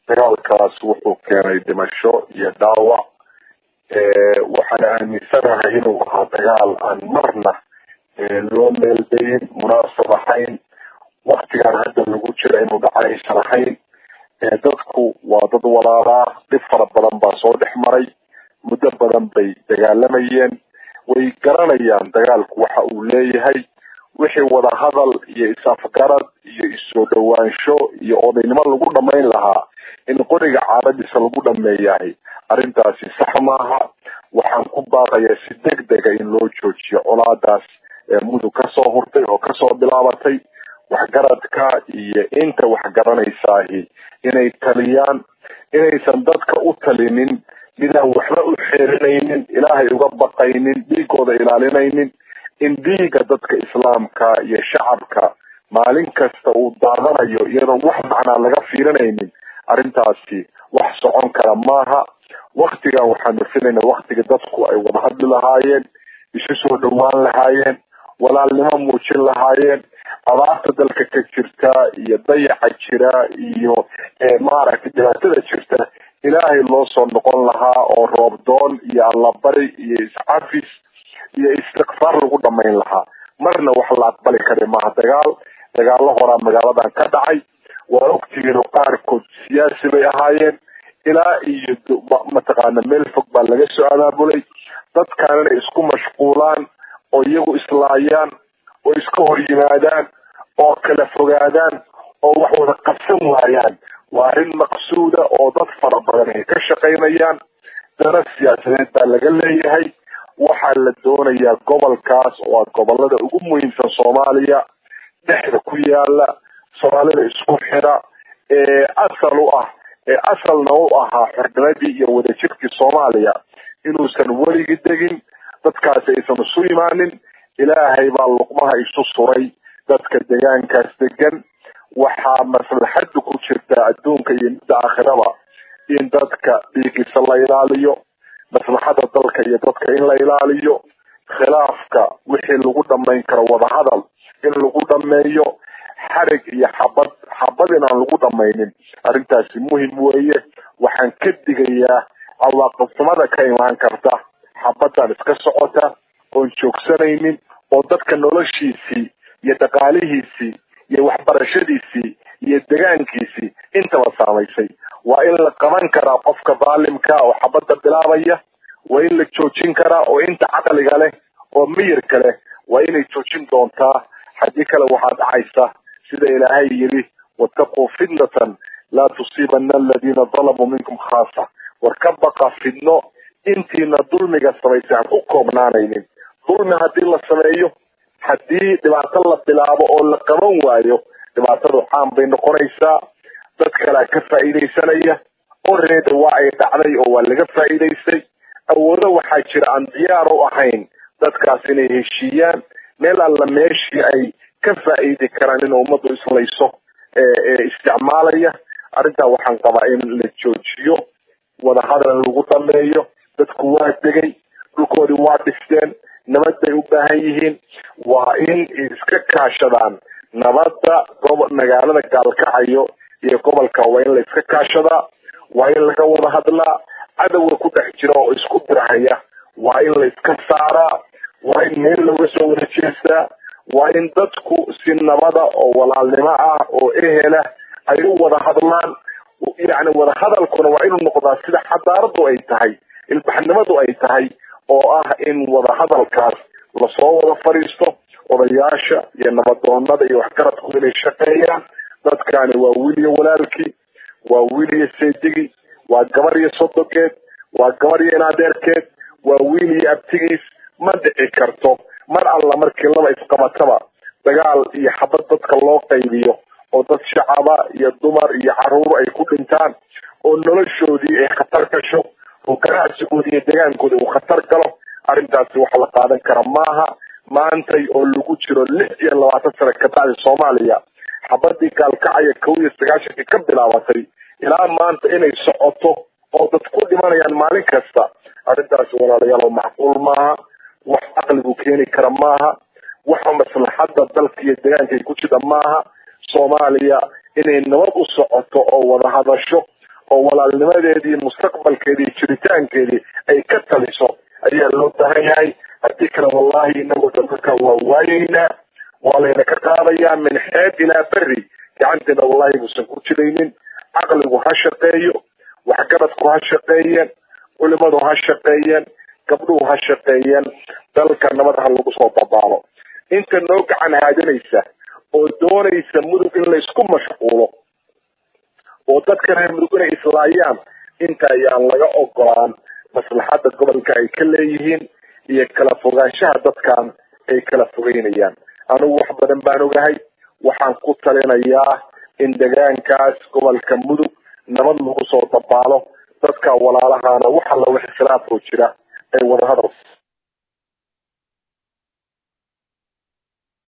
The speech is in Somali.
dagaalkaas wuxuu keenay dhimasho iyo dhaawac waxaan aaminsanahay inuu ahaa dagaal aan marna loo meeldayin munaasab ahayn waktigan hadda lagu jira inuu dhaca aysan ahayn dadku waa dad walaalaa dhib fara badan baa soo dhex maray muddo badan bay dagaalamayeen way garanayaan dagaalku waxa uu leeyahay wixii wadahadal iyo is-afgarad iyo is-soo dhowaansho iyo odaynimo lagu dhamayn lahaa in qoriga caaradiisa lagu dhameeyahay arrintaasi sax maaha waxaan ku baaqayaa si deg dega in loo joojiyo colaadaas mudug kasoo hurtay oo kasoo bilaabatay waxgaradka iyo inta waxgaranaysaahi inay taliyaan inaysan dadka u talinin midaan waxba u xeerinaynin ilaahay uga baqaynin dhiigooda ilaalinaynin in dhiiga dadka islaamka iyo shacabka maalin kasta uu daadanayo iyadoon wax macnaa laga fiirinaynin arrintaasi wax socon kara maaha waktigan waxaanu filayna waktiga dadku ay wada hadli lahaayeen isu soo dhowaan lahaayeen walaalnimo muujin lahaayeen abaarta dalka ka jirta iyo dayaca jira iyo maaragtay dhibaatada jirta ilaahay loo soo noqon lahaa oo roobdoon iyo allabari iyo iscafis iyo istikfaar lagu dhamayn lahaa marna wax la aqbali kara maaha dagaal dagaalo horaa magaaladan ka dhacay waa ogtihiin qaarkood siyaasi bay ahaayeen ilaa iyo mataqaana meel fog baa laga soo abaabulay dadkan inay isku mashquulaan oo iyagu islaayaan oo iska hor yimaadaan oo kala fogaadaan oo wax wada qabsan waayaan waa arrin maqsuuda oo dad fara badan ay ka shaqaynayaan dana siyaasadeed baa laga leeyahay waxaa la doonayaa gobolkaas oo ah gobolada ugu muhiimsan soomaaliya dhexda ku yaala soomaalida isku xira ee asal u ah ee asalna u ahaa xornimadii iyo wadajirkii soomaaliya inuusan weligii degin dadkaasi aysan isu imaanin ilaahay baa luqmaha isu suray dadka degaankaas degan waxaa maslaxadu ku jirta adduunka iyo midda aakhiraba in dadka dhiigiisa la ilaaliyo maslaxada dalka iyo dadka in la ilaaliyo khilaafka wixii lagu dhamayn karo wadahadal in lagu dhameeyo xarig iyo xabad xabad inaan lagu dhamaynin arrintaasi muhim weeye waxaan ka digayaa cawaaqibnimada ka imaan karta xabadan iska socota oon joogsanaynin oo dadka noloshiisii iyo dhaqaalihiisii iyo waxbarashadiisii iyo degaankiisii intaba saamaysay waa in la qaban karaa qofka daalimka oo xabadda bilaabaya waa in la joojin karaa oo inta caqliga leh oo miyirka leh waa inay joojin doontaa haddii kale waxaa dhacaysa sida ilaahay yidhi wattaquu fitnatan laa tusiibana aladiina dalamuu minkum khaasa war ka baqa fidno intiina dulmiga samaysay aan ku koobnaanaynin dulmi haddii la sameeyo haddii dhibaato la bilaabo oo la qaban waayo dhibaatadu caan bay noqonaysaa dad kalea ka faa'iidaysanaya oreeda waa ay dhacday oo waa laga faa'iidaystay awoodo waxaa jira aan diyaar u ahayn dadkaas inay heshiiyaan meel alla meeshii ay ka faa'iidi karaan in ummaddu islayso ee isticmaalaya arrintaa waxaan qabaa in la joojiyo wadahadal lagu dhameeyo dadku waa degay dhulkoodii waa dhisteen nabad bay u baahan yihiin waa in iska kaashadaan nabadda gobo magaalada gaalkacayo iyo gobolka waa in la iska kaashadaa waa in laga wada hadlaa cadowga ku dhex jira oo isku dirhaya waa in la iska saaraa waa in meel looga soo wada jeestaa waa in dadku si nabada oo walaalnimo ah oo ehela ay u wada hadlaan yacni wada hadalkuna waa inuu noqdaa sida xadaaradu ay tahay ilbaxnimadu ay tahay oo ah in wada hadalkaas lasoo wada fadhiisto odayaasha iyo nabadoonada iyo waxgaradku inay shaqeeyaan dadkani waa wiil iyo walaalkii waa wiil iyo seedigi waa gabar iyo sodogeed waa gabar iyo inadeerkeed waa wiil iyo abtigiis ma dhici karto mar alla markii laba isqabataba dagaal iyo xabad dadka loo qaybiyo oo dad shacaba iyo dumar iyo caruur ay ku dhintaan oo noloshoodii ay khatar gasho oo ganacsigoodii iyo degaankoodi uu khatar galo arrintaasi wax la qaadan kara maaha maantay oo lagu jiro lix iyo labaatan sano ka bacdi soomaaliya xabadii gaalkacaya kow iyo sagaashankii ka bilaabatay ilaa maanta inay socoto oo dad ku dhimanayaan maalin kasta arrintaasi walaalayaal macquul maaha wax caqligu keeni kara maaha waxa maslaxadda dalka iyo deegaankay ku jira maaha soomaaliya inay nabad u socoto oo wada hadasho oo walaalnimadeedii mustaqbalkeedii jiritaankeedii ay ka taliso ayaa loo baahan yahay haddii kale wallahi inagu dadka waa waayeynaa waa layna ka qaadayaa min xeeb ilaa beri gacanteena wallahi muusan ku jiraynin caqligu ha shaqeeyo waxgaradku ha shaqeeyeen culimadu ha shaqeeyeen gabdhuhu ha shaqeeyeen dalka nabad ha lagu soo dabaalo inta noo gacan haadinaysa oo doonaysa mudug in laysku mashquulo oo dadka reer mudug inay islaayaan inta ayaan laga ogolaan maslaxadda gobolka ay ka leeyihiin iyo kala fogaanshaha dadkan ay kala fogeynayaan anigu wax badan baan ogahay waxaan ku talinayaa in degaankaas gobolka mudug nabad lagu soo dabaalo dadka walaalahana wax alla wax islaafoo jira ay wadahadal